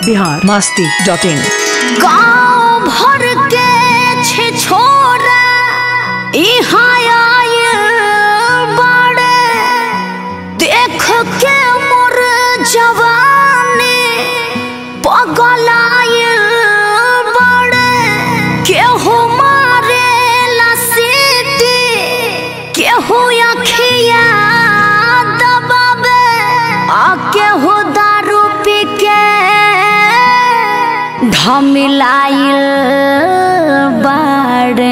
Bihar Masti dot in गाँव भर के छे छोरा यहाँ आयल बाड़े देख के मोर जवानी पगल आयल बाड़े केहू मारे ला सीटी केहू अखिया दबाबे आ केहू दारू पी के ढमिलाइल बाड़े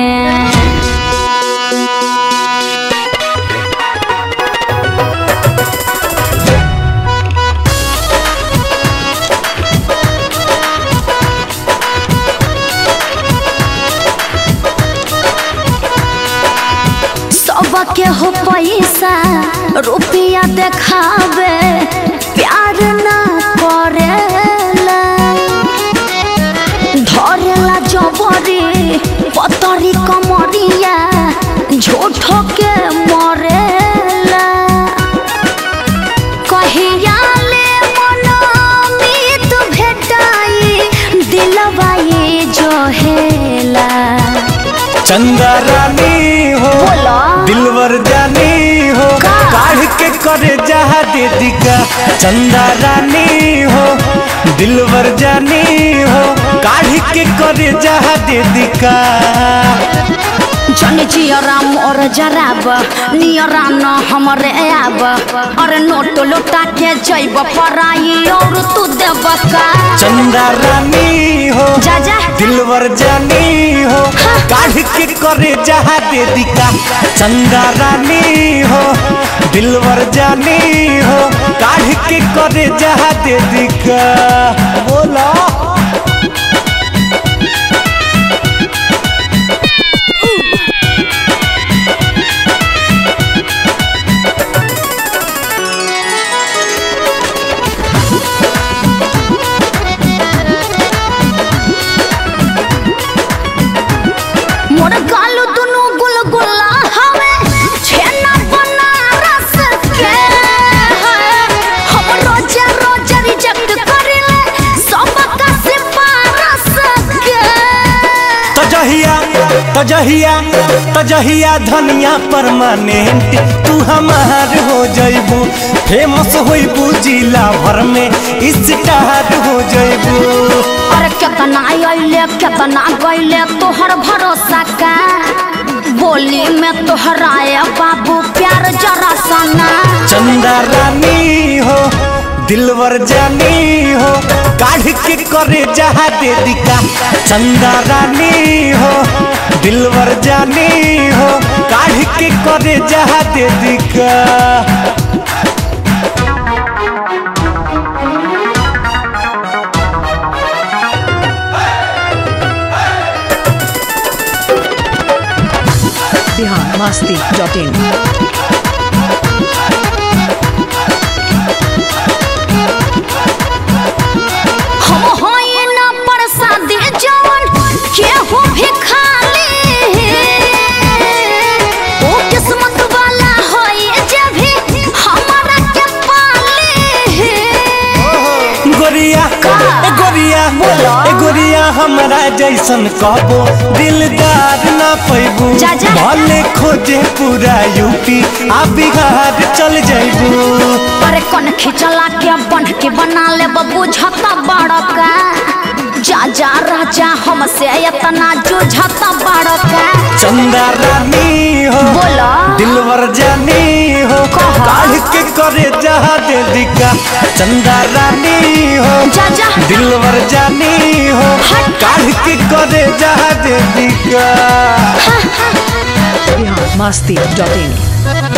सबके हो पैसा रुपया देखावे प्यार ना करेला धरेला जबरी पतरी कमरिया झूठो के मरेला कहिया ले मनमीत भेटाई दिलवा ये जोहेला चंदा रानी हो बोला। दिलवर जानी हो का? काढ़ के करे जहा दे दिका चंदा रानी हो दिलवर जानी हो काढ़ के करे जहा दे दिका जन जियरा मोर जराब नियरा न हमरे आब अरे नोट लुटा के जैब पराई और तू देब का चंदा रानी हो जा जा दिलवर जानी हो काढ़ के करे जहा दे दिका चंदा रानी हो दिलवर जानी हो काढ़ के करे जहा दे दिका बोला मोर गालू दुनु गुलगुला हवे छेना बनारस के हम रोजे रोजे रिजेक्ट करिले सब का सिफारस के तजहिया तजहिया तजहिया धनिया परमानेंट तू हमार हो जइबू फेमस होइबू जिला भर में स्टार हो जइबू अरे केतना अइले केतना गइले तोहर भरोसा का बोली में तोहराए बाबू प्यार जरा सना चंदा रानी हो दिलवर जानी हो काढ़ के करे जहा दे दिका चंदा रानी हो दिलवर जानी हो काढ़ के करे जहा दे दिका बिहार मस्ती डॉट इन हम होई न प्रसादी जवन केहू भी खाली ओ किस्मत वाला होई जे भी हमारा के पाली गोरिया का? ए गोरिया बोला। ए गोरिया हमरा जैसन कहबो दिलदार ना पैबू जा, जा। भले खोजे पूरा यूपी आ बिहार चल जैबू अरे कन खिचला के बन के बना ले बुझता बड़का जा जा राजा हमसे इतना जुझता बड़का चंदा रानी हो बोला दिलवर जानी हो कहा? काढ़ के करे जहा दे दिका चंदा रानी हो जा जा दिलवर जानी हो हट। काढ़ के करे जहा दे दिका बिहार मस्ती डॉट इन